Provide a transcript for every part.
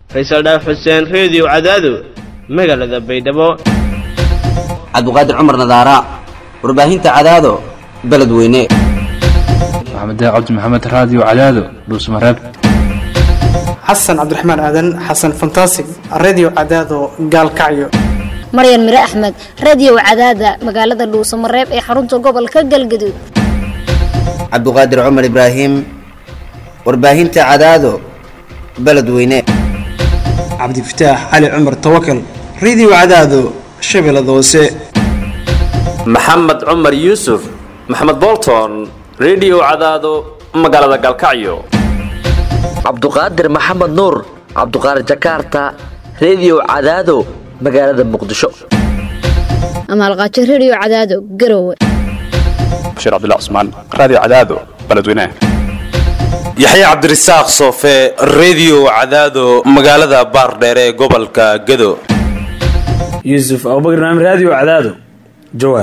faysal dhaaf xuseen reediyo cadaado magaalada baydhabo cabduqaadir cumar nadaara warbaahinta cadaado beledweyne maxamed cabdi maxamed raadiyo cadaado dhuusmareeb xasan cabdiraxmaan aadan xasan fantasig redio cadaado gaalkacyo maryan mire axmed radio cadaada magaalada dhuusamareeb ee xarunta gobolka galgaduud cabduqaadir cumar ibraahim warbaahinta cadaado beledweyne cabdifataax cali cumar tawakal redio cadaado shabeellada hoose maxamed cumar yuusuf maxamed bolton redio cadaado magaalada gaalkacyo cabduqaadir maxamed nuur cabduqaadir jakarta redio cadaado magaalada muqdisho amaalqaajo radio cadaado garowe bashiir cabdilla cusmaan raadiyo cadaado beledweynaha yaxya cabdirasaaq soofe redio cadaado magaalada baardheere ee gobolka gado yuusuf abubakar naam raadiyo cadaado jawaar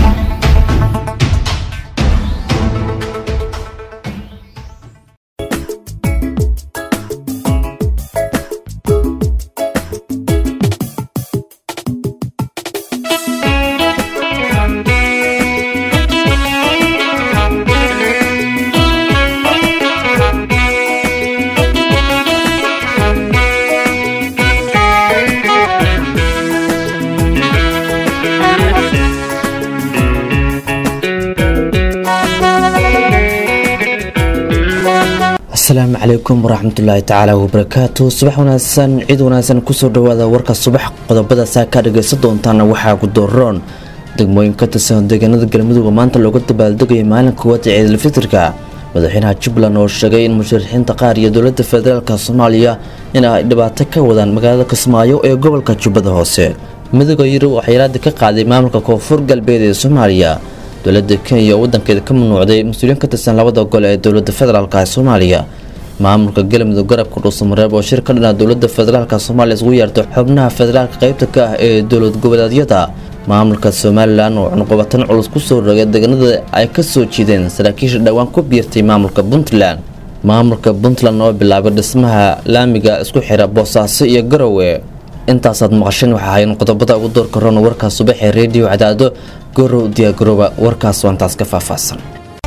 asalaamu calaykum waraxmatullaahi tacaala wabarakaatu subax wanaagsan ciid wanaagsan kusoo dhawaada warka subax qodobada saa kaa dhagaysan doontaana waxaa gudoroon degmooyin ka tirsan deegaanada galmudug maanta looga dabaaldegaya maalinka koowaad ee ciidulfitirka madaxweynaha jubbaland oo sheegay in musharaxiinta qaar iyo dowlada federaalk soomaaliya in ay dhibaato ka wadaan magaalada kismaayo ee gobolka jubbada hoose midooda yurub oo xayiraada ka qaaday maamulka koonfur galbeed ee soomaaliya dowlada kenya oo wadankeeda ka mamnuucday mas-uuliyiin ka tirsan labada gole ee dowlada federaalk ee soomaaliya maamulka galmudug garabka dhuusamareeb oo shir ka dhana dowlada federaalk soomaaliya isugu yeertay xubnaha federaalka qeybta ka ah ee dowlad goboleedyada maamulka somalilan oo cunqubatan culus kusoo rogay deegaanada ay kasoo jiideen saraakiisha dhowaan ku biirtay maamulka puntland maamulka puntland oo bilaabay dhismaha laamiga isku xira boosaaso iyo garowe intaasaad maqasheen waxaa hayn qodobada ugu doorka roon warkaas subaxee reediyo cadaado gorow diyaargarooba warkaas waantaas ka faahfaahsan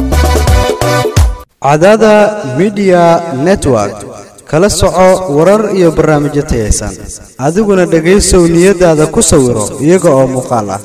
cadaada midiya network kala soco warar iyo barnaamijyo tayaysan adiguna dhegaysow niyadaada ku sawiro iyaga oo muuqaal ah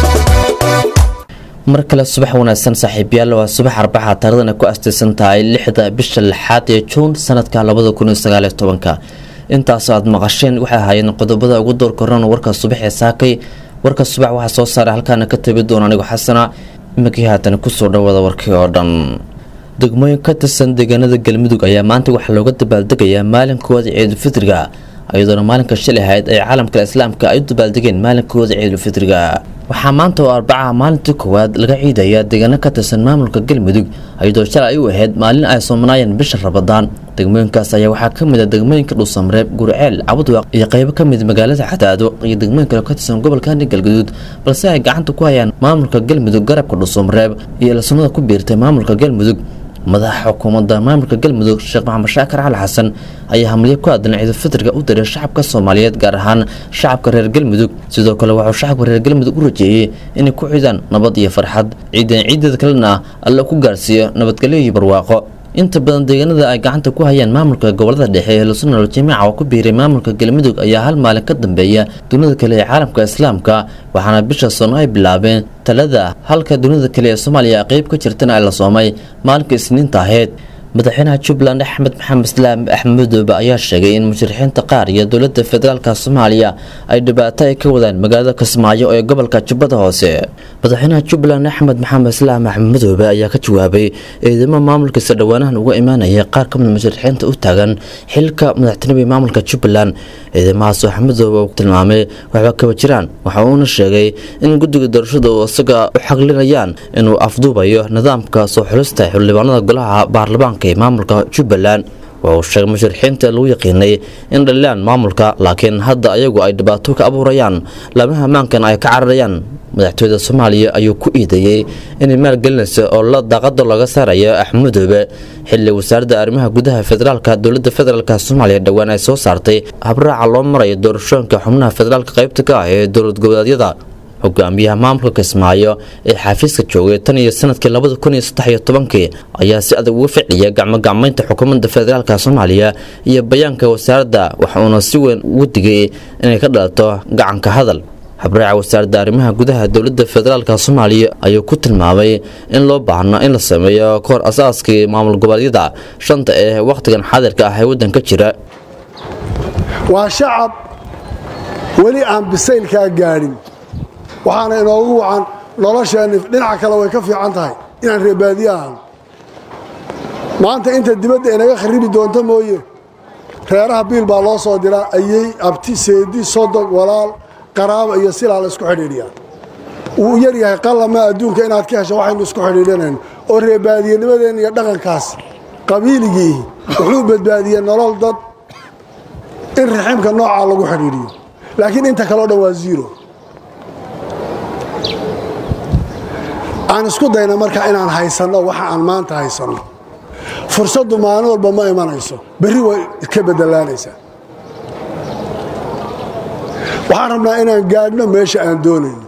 mar kale subax wanaagsan saaxiibyaal waa subax arbaxa taarikhdan ay ku astaysan tahay lixda bisha lixaad ee juun sanadka labada kun iyo sagaaliyo tobanka intaasoo aad maqasheen waxay ahaayeen qodobada ugu doorka roon warka subax ee saakay warka subax waxaa soo saaray halkaana ka tabi doona anigo xasana imikii haatan kusoo dhawaada warkii oo dhan degmooyin ka tirsan deegaanada galmudug ayaa maanta waxaa looga dabaaldegayaa maalinkooda ciidulfitriga iyadoona maalinka shalay ahayd ay caalamka islaamka ay u dabaaldegeen maalinkooda ciidulfitriga waxaa maanta oo arbacaha maalintii koowaad laga ciidaya deegaano ka tirsan maamulka galmudug iyadoo shalay ay u ahayd maalin ay soomanaayeen bisha rabadaan degmooyinkaas ayaa waxaa ka mid a degmooyinka dhuusamareeb gurceel cabudwaaq iyo qaybo ka mid magaalada cadaado iyo degmooyin kale ka tirsan gobolkani galgaduud balse ay gacanta ku hayaan maamulka galmudug garabka dhuusamareeb iyo ilsunada ku biirtay maamulka galmudug madaxa xukuumadda maamulka galmudug sheekh maxamed shaakar cali xasan ayaa hamliyo ku aadan ciidulfitriga u diray shacabka soomaaliyeed gaar ahaan shacabka reer galmudug sidoo kale wuxuu shacabka reer galmudug u rajeeyey inay ku xidaan nabad iyo farxad ciidan ciideeda kalena alla ku gaarsiiyo nabadgelyo iyo barwaaqo inta badan deegaanada ay gacanta ku hayaan maamulka gobolada dhexe ee lusunal jamiica oo ku biiray maamulka galmudug ayaa hal maalin ka dambeeya dunida kale ee caalamka islaamka waxaana bisha soon ay bilaabeen talada halka dunida kale ee soomaaliya qeyb ka jirtana ay la soomay maalinka isniinta ahayd madaxweynaha jubbaland axmed maxamed islaam axmedoobe ayaa sheegay in musharaxiinta qaar iyo dowlada federaalka soomaaliya ay dhibaato ay ka wadaan magaalada kismaayo ee gobolka jubbada hoose madaxweynaha jubbaland axmed maxamed islaam axmedoobe ayaa ka jawaabay eedamo maamulkiisa dhowaanahan uga imaanaya qaar ka mid musharaxiinta u taagan xilka madaxtinimada maamulka jubbaland ciidamahaas axmedoobe uu tilmaamay waxba kaba jiraan waxa uuna sheegay in guddiga doorashada uu isaga u xaqlinayaan inuu afduubayo nidaamka soo xulista xildhibaanada golaha baarlamaanka ee maamulka jubbaland waa uu sheegay musharaxiinta lagu yaqiinay in dhalilaan maamulka laakiin hadda ayagu ay dhibaato ka abuurayaan laamaha ammaankan ay ka cararayaan madaxtooyada soomaaliya ayuu ku iideeyey inay maalgelinayso oo la daaqada looga saarayo axmudoobe xili wasaaradda arrimaha gudaha federaalka dowlada federaalk soomaaliya dhowaan ay soo saartay habraaca loo marayo doorashooyinka xubnaha federaalka qaybta ka ah ee dowlad goboleedyada hogaamiyaha maamulka kismaayo ee xafiiska joogay tan iyo sanadkii labada kun iyo saddex iyo tobankii ayaa si adag uga ficiyay gacmogacmaynta xukuumadda federaalk soomaaliya iyo bayaanka wasaaradda waxa uuna si weyn ugu digay inay ka dhalato gacanka hadal habraaca wasaaradda arrimaha gudaha dowlada federaalk soomaaliya ayuu ku tilmaamay in loo baahno in la sameeyo kahor asaaskii maamul goboleedyada shanta ee wakhtigan xaadirka ah ee waddanka jira waa shacab weli aan bisaylkaa gaadhin waxaana inoogu wacan nolosheenni dhinaca kale way ka fiican tahay inaan reebaadiye ahno maanta inta dibadda inaga kharibi doonto mooye reeraha biil baa loo soo diraa ayey abti seedi sodog walaal qaraaba iyo silaa la isku xidhiidhiyaa wuu yar yahay qallama adduunka inaad ka hesho waxaynu isku xidhiidhanayno oo reebaadiyenimadeenna iyo dhaqankaas qabiiligii wuxuu badbaadiyey nolol dad in raximka noocaa lagu xidhiidhiyo laakiin inta kaleo dhan waa ziro aan isku dayna marka inaan haysanno waxa aan maanta haysanno fursaddu maalin walba ma imanayso berri way ka bedelaanaysaa waxaan rabnaa inaan gaadhno meesha aan doonayno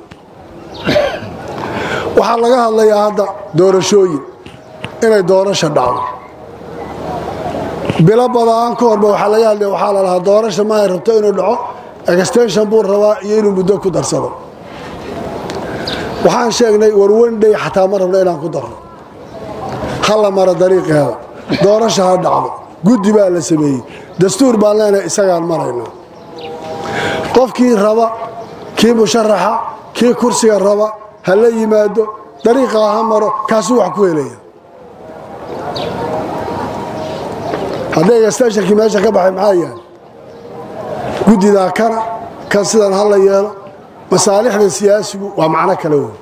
waxaa laga hadlayaa hadda doorashooyin inay doorasha dhacdo bilo badaan ka horba waxaa laga hadlaya waxaa la lahaa doorasha ma ay rabto inuu dhaco extension buu rabaa iyo inuu muddo ku darsado waxaan sheegnay warwandhay xataa ma rabno inaan ku darno ha la maro dariiqeeda doorasha ha dhacdo guddi baa la sameeyey dastuur baan leenahay isagaan marayna qofkii raba kii musharaxa kii kursiga raba ha la yimaado dariiqaa ha maro kaasuu wax ku helaya hadday extensionkii meesha ka baxay maxaa yaal guddidaa kana kan sidan ha la yeelo masaalixda siyaasigu waa macno kale wey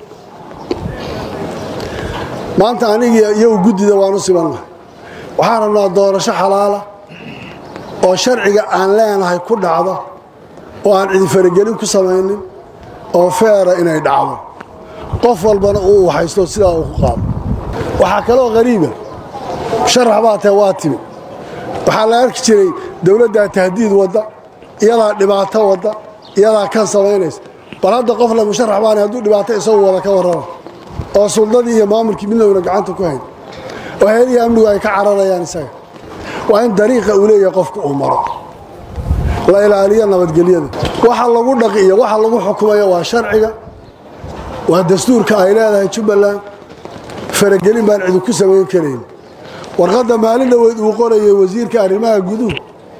maanta anigii iyagu guddida waan u sibannahay waxaan rabnaa doorasho xalaala oo sharciga aan leenahay ku dhacdo oo aan cidi faragelin ku samaynin oo feera inay dhacdo qof walbana uu haysto sidaa uu ku qaado waxaa kaloo qariiba sharax baa tahe waa timi waxaa la arki jiray dowladdaa tahdiid wadda iyadaa dhibaato wadda iyadaa kan samaynaysa bal hadda qof le musharax baana hadduu dhibaato isagu wada ka warrama oo suldadii iyo maamulkii midnowna gacanta ku hayn oo heelihii amnigu ay ka cararayaan isaga waa in dariiqa uu leeyahay qofka uu maro la ilaaliyo nabadgelyada waxa lagu dhaqi iyo waxa lagu xukumayo waa sharciga waa dastuurka ay leedahay jubbaland faragelin baan cidi ku samayn karayn warqadda maalin dhoweyd uu qorayay wasiirka arrimaha guduhu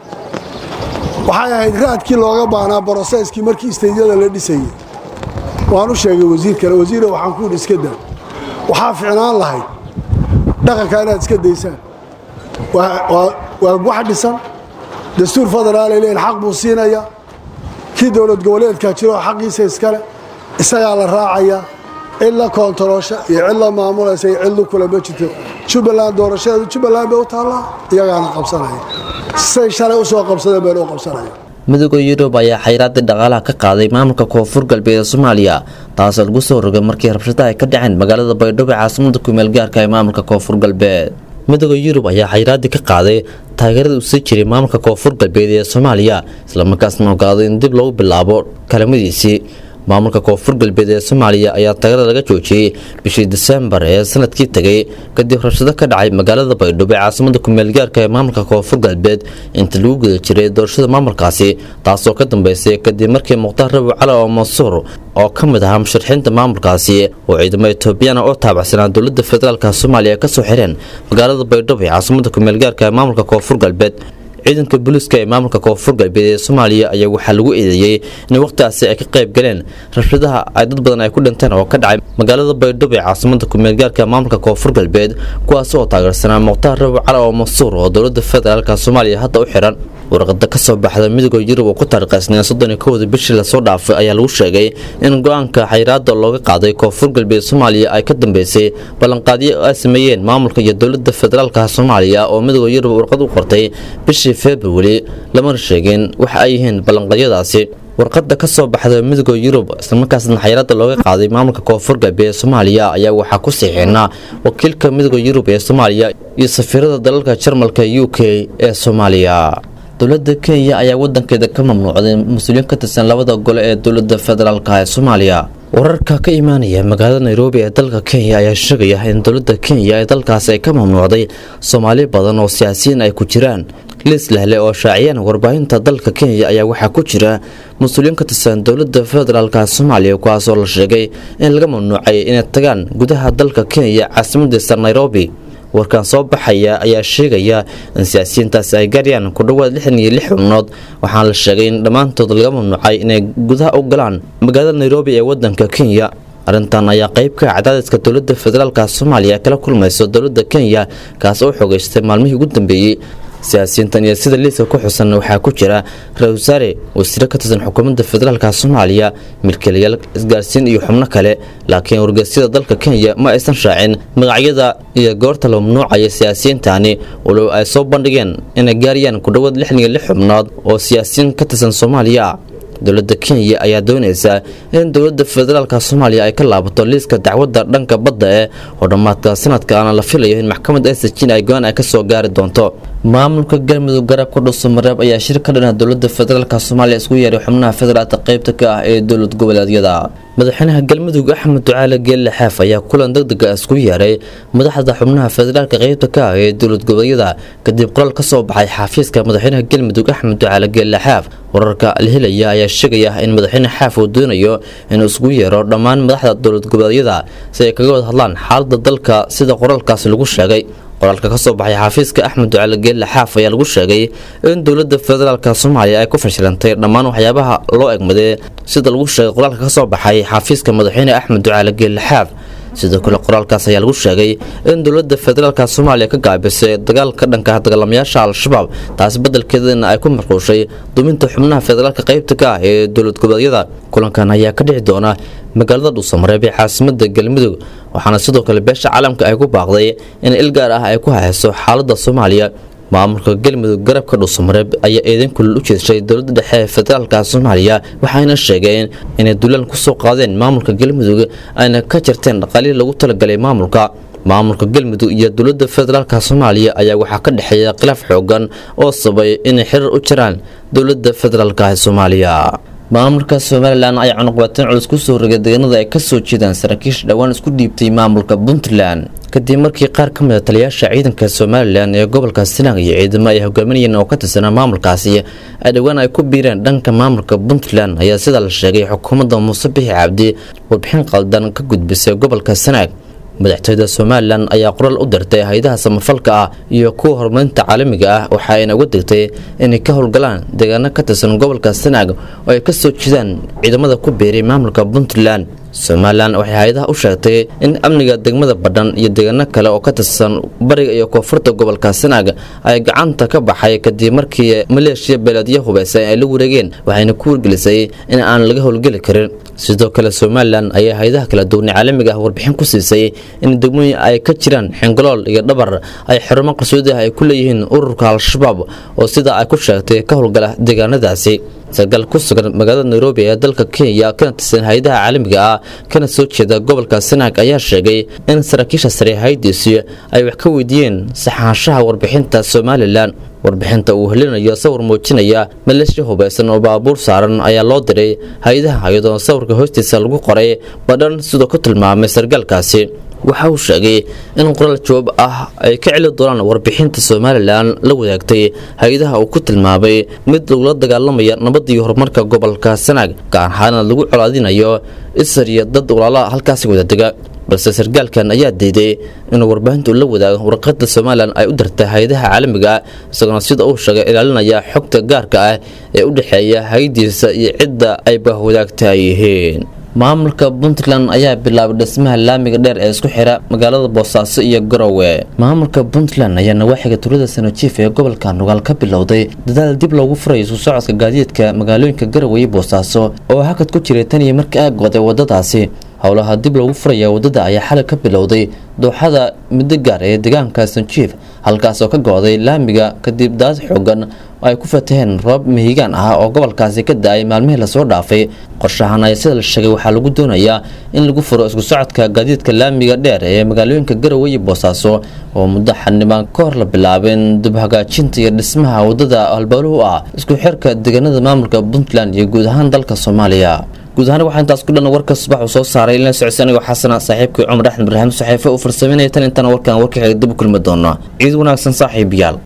waxay ahayd raadkii looga baahnaa broseskii markii istaydyada la dhisayay waan u sheegay wasiirkale wasiire waxaan ku yidhi iska daa waxaa ficnaan lahayd dhaqanka inaad iska daysaan waa wax dhisan dastuur federaalay leeyihin xaq buu siinayaa kii dowlad goboleedkaa jiro xaqiisa iskale isagaa la raacayaa cid la koontaroosha iyo cid la maamulaysa iyo cid lu kula ma jirto jubbaland doorashadeedu jubbaland bay u taallaa iyagaana qabsanaya say shalay u soo qabsadeen bayna u qabsanaya midooda yurub ayaa xayraadii dhaqaalaha ka qaaday maamulka koonfur galbeed ee soomaaliya taasoo lagu soo rogay markii rabshadaha ay ka dhaceen magaalada baydhabo ee caasimada kumeel gaarka ee maamulka koonfur galbeed midooda yurub ayaa xayraadii ka qaaday taageerada uu sii jiray maamulka koonfur galbeed ee soomaaliya islamarkaasna ogaaday in dib lagu bilaabo kalamadiisii maamulka koonfur galbeed ee soomaaliya ayaa taageerada laga joojiyey bishii disembar ee sanadkii tegay kadib rabshado ka dhacay magaalada baydhabo ee caasimada kumeelgaarka ee maamulka koonfur galbeed inta lagu guda jiray doorashada maamulkaasi taasoo ka dambeysay kadib markii mukhtaar rabi cali oo mansuur oo ka mid ahaa musharaxiinta maamulkaasi oo ciidamo etoobiyana oo taabacsanaa dowlada federaalk soomaaliya kasoo xireen magaalada baydhabo ee caasimada kumeelgaarka ee maamulka koonfur galbeed ciidanka booliiska ee maamulka koonfur galbeed ee soomaaliya ayaa waxaa lagu eedeeyey in wakhtigaasi ay ka qayb galeen rabshadaha ay dad badan ay ku dhinteen oo ka dhacay magaalada baydhabo ee caasimada kumeelgaarka maamulka koonfur galbeed kuwaas oo taageersanaa mukhtaar rabi cali oo mansuur oo dowlada federaalk soomaaliya hadda u xiran warqada ka soo baxda midooda yurub oo ku taariikhsneen soddon iyo kowda bishii lasoo dhaafay ayaa lagu sheegay in go-aanka xayraada looga qaaday koonfur galbeed soomaaliya ay ka dambeysay ballanqaadyo ay sameeyeen maamulka iyo dowlada federaalk soomaaliya oo midooda yurub warqad u qortay bishii februari lamana sheegin waxa ay yihiin ballanqadyadaasi warqada ka soo baxda midooda yurub islamarkaasna xayiraada looga qaaday maamulka koonfur galbeed ee soomaaliya ayaa waxaa ku siixinaa wakiilka midooda yurub ee soomaaliya iyo safiirada dalalka jarmalka u k ee soomaaliya dowlada kenya ayaa wadankeeda ka mamnuucday mas-uuliyiin ka tirsan labada gole ee dowlada federaalk ee soomaaliya wararka ka imaanaya magaalada nairobi ee dalka kenya ayaa sheegaya in dowlada kenya ee dalkaasi ay ka mamnuucday soomaali badan oo siyaasiyiin ay ku jiraan liis lehle oo shaaciyaan warbaahinta dalka kenya ayaa waxaa ku jira mas-uuliyiin ka tirsan dowlada federaalka soomaaliya kuwaasoo la sheegay in laga mamnuucay inay tagaan gudaha dalka kenya caasimadiisa nairobi warkan soo baxaya ayaa sheegaya in siyaasiyiintaasi ay gaarayaan ku dhowaad lixdan iyo lix xubnood waxaana la sheegay in dhammaantood laga mamnuucay inay gudaha u galaan magaalada nairobi ee wadanka kenya arrintan ayaa qayb ka cadaadiska dowlada federaalka soomaaliya kala kulmayso dowlada kenya kaas oo xogeystay maalmihii ugu dambeeyey siyaasiyiintan iyo sida liiska ku xusan waxaa ku jira ra-isul wasaare wasiire ka tirsan xukuumadda federaalka soomaaliya milkiilayaal isgaarsiin iyo xubno kale laakiin wargeysyada dalka kenya ma aysan shaacin magacyada iyo goorta la mamnuucaya siyaasiyiintani walow ay soo bandhigeen inay gaarayaan ku dhowaad lixdan iyo lix xubnood oo siyaasiyiin ka tirsan soomaaliya dowlada kenya ayaa doonaysa in dowlada federaalka soomaaliya ay ka laabato liiska dacwadda dhanka badda ee oo dhammaadka sanadkaana la filayo in maxkamadda sjin ay go-aan ay kasoo gaari doonto maamulka galmudug garabka dhuusamareeb ayaa shir ka dhana dowlada federaalk soomaaliya isku yeeray xubnaha federaalka qeybta ka ah ee dowlad goboleedyada madaxweynaha galmudug axmed ducaale geelle xeef ayaa kulan degdega isku yeeray madaxda xubnaha federaalka qeybta ka ah ee dowlad goboleedyada kadib qoraal ka soo baxay xafiiska madaxweynaha galmudug axmed ducaale geelle xeef wararka la helaya ayaa sheegaya in madaxweyne xaaf uu doonayo inuu isugu yeero dhammaan madaxda dowlad goboleedyada si ay kaga wada hadlaan xaalada dalka sida qoraalkaasi lagu sheegay qoraalka ka soo baxay xafiiska axmed ducaale geelle xaaf ayaa lagu sheegay in dowlada federaalk soomaaliya ay ku fashilantay dhammaan waxyaabaha loo egmaday sida lagu sheegay qoraalka ka soo baxay xafiiska madaxweyne axmed ducaale geelle xaaf sidoo kale qoraalkaas ayaa lagu sheegay in dowlada federaalk soomaaliya ka gaabisay dagaalka dhanka dagaalamayaasha al-shabaab taasi badelkeedana ay ku marquushay duminta xubnaha federaalka qeybta ka ah ee dowlad goboleedyada kulankan ayaa ka dhici doona magaalada dhuusamareeb ee caasimada galmudug waxaana sidoo kale beesha caalamka ay ku baaqday in il gaar ah ay ku hayso xaalada soomaaliya maamulka galmudug garabka dhuusamareeb ayaa eedan kulul u jeeshay dowlada dhexe ee federaalka soomaaliya waxayna sheegeen inay dulaan kusoo qaadeen maamulka galmudug ayna ka jarteen dhaqaalihii lagu talagalay maamulka maamulka galmudug iyo dowlada federaalk soomaaliya ayaa waxaa ka dhexeeya khilaaf xoogan oo sabay inay xiriir u jiraan dowlada federaalk ee soomaaliya maamulka somalilan ayaa cunuqbateen culus kusoo rogay deegaanada ay kasoo jeedaan saraakiisha dhowaan isku dhiibtay maamulka puntland kadib markii qaar ka mid a taliyaasha ciidanka somalilan ee gobolka sinang iyo ciidamo ay hogaaminayeen oo ka tirsanaa maamulkaasi ay dhowaan ay ku biireen dhanka maamulka puntland ayaa sida la sheegay xukuumadda muuse bixi cabdi warbixin qaldan ka gudbisay gobolka sanaag madaxtooyada somalilan ayaa qoraal u dirtay hay-adaha samafalka ah iyo kuwa horumarinta caalamiga ah waxa ayna uga degtay inay ka howlgalaan deegaano ka tirsan gobolka sanaag oo ay kasoo jeedaan ciidamada ku biiray maamulka puntland somalilan waxay hay-adaha u sheegtay in amniga degmada badhan iyo deegaano kale oo ka tirsan bariga iyo koonfurta gobolka sanaag ay gacanta ka baxay kadib markii maleeshiya beeleedyo hubeysan ay la wareegeen waxayna ku wargelisay in aan laga howlgeli karin sidoo kale somalilan ayaa hay-adaha kala duwanay caalamiga ah warbixin ku siisay in degmooyin ay ka jiraan xingalool iyo dhabar ay xarumo qarsoodi ah ay ku leeyihiin ururka al-shabaab oo sida ay ku sheegtay ka howlgala deegaanadaasi sarkaal ku sugan magaalada nairobi ee dalka kenya kana tirsan hay-adaha caalamiga ah kana soo jeeda gobolka sanaag ayaa sheegay in saraakiisha sare hay-diisi ay wax ka weydiiyeen saxaanshaha warbixinta somalilan warbixinta uu helinayo sawir muujinaya maleeshiya hubeysan oo baabuur saaran ayaa loo diray hay-adaha iyadoo sawirka hoostiisa lagu qoray badhan sidoo ku tilmaamay sarkaalkaasi waxa uu sheegay in qoraal jawaab ah ay ka celi doonaan warbixinta somalilan la wadaagtay hay-adaha uu ku tilmaamay mid lagula dagaalamaya nabadda iyo horumarka gobolka sanaag gaar ahaana lagu colaadinayo isar iyo dad walaala halkaasi wadadega balse sarkaalkan ayaa diiday inuu warbaahintu la wadaago warqada somalilan ay u dirtay hay-adaha caalamiga ah isagoona sida uu sheegay ilaalinaya xogta gaarka ah ee u dhexeeya hay-diisa iyo cidda ay bahwadaagta ay yihiin maamulka puntland ayaa bilaabay dhismaha laamiga dheer ee isku xira magaalada boosaaso iyo garowe maamulka puntland ayaa nawaaxiga tuulada sanajiif ee gobolka nugaal ka bilowday dadaal dib loogu furayo isu socodka gaadiidka magaalooyinka garowe iyo boosaaso oo hakad ku jiray tan iyo markii ay go'day wadadaasi howlaha dib loogu furaya wadada ayaa xalay ka bilowday dooxada midigaar ee deegaanka sanjiif halkaas oo ka go-day laamiga kadib daad xoogan oo ay ku fataheen roob mihigaan ah oo gobolkaasi ka da-ay maalmihii lasoo dhaafay qorshahan ayaa sida la sheegay waxaa lagu doonayaa in lagu furo isku socodka gaadiidka laamiga dheer ee magaalooyinka garowe iyo boosaaso oo muddo xanibaan ka hor la bilaabeen dib hagaajinta iyo dhismaha wadada halbowluhu ah isku xirka deegaanada maamulka puntland iyo guud ahaan dalka soomaaliya guud ahaan waxaa intaas ku dhan warka subax uu soo saaray ilaa socodsi anigoo xasana saaxiibkii cumar axmed ibraahim saxeefe uu farsameynaya tan intaan warkan warka xiga dib u kulmi doona ciid wanaagsan saaxiibayaal